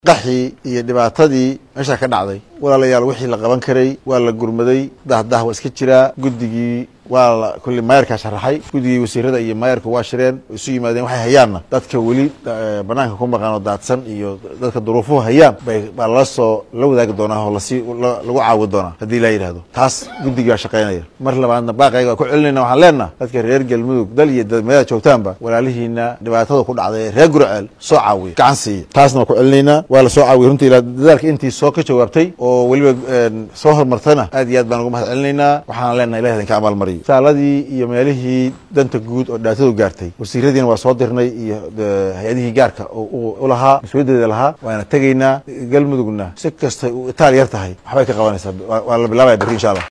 qaxii iyo dhibaatadii meeshaa ka dhacday walaalayaal wixii la qaban karay waa la gurmaday dahdah waa iska jiraa guddigii waa la kulli maayarkaa sharaxay guddigii wasiirada iyo maayarku waa shireen isu yimaadeen waxay hayaanna dadka weli banaanka ku maqan oo daadsan iyo dadka duruufuhu hayaan bay baa lala soo la wadaagi doonaa oo lasi lagu caawi doonaa haddii laa yidhahdo taas guddigii baa shaqaynaya mar labaadna baaqayga waa ku celinayna waxaan leenaha dadka reer galmudug dal iyo dadmeeda joogtaanba walaalihiina dhibaatada ku dhacday ee reer gurceel soo caawiya gacan siiya taasna waa ku celinaynaa waa la soo caawiyay runtii ilaa dadaalka intii soo ka jawaabtay oo weliba soo horumartana aad iyo aad baan ugu mahad celinaynaa waxaana leenaha ilahi idinka abaalmariyo saaladii iyo meelihii danta guud oo dhibaatadu gaartay wasiiradiina waa soo dirnay iyo hay-adihii gaarka oo u lahaa mas-uuliyaddeeda lahaa waana tegaynaa galmudugna si kastay u itaal yar tahay waxbay ka qabanaysaa waa la bilaabaya berri insha allah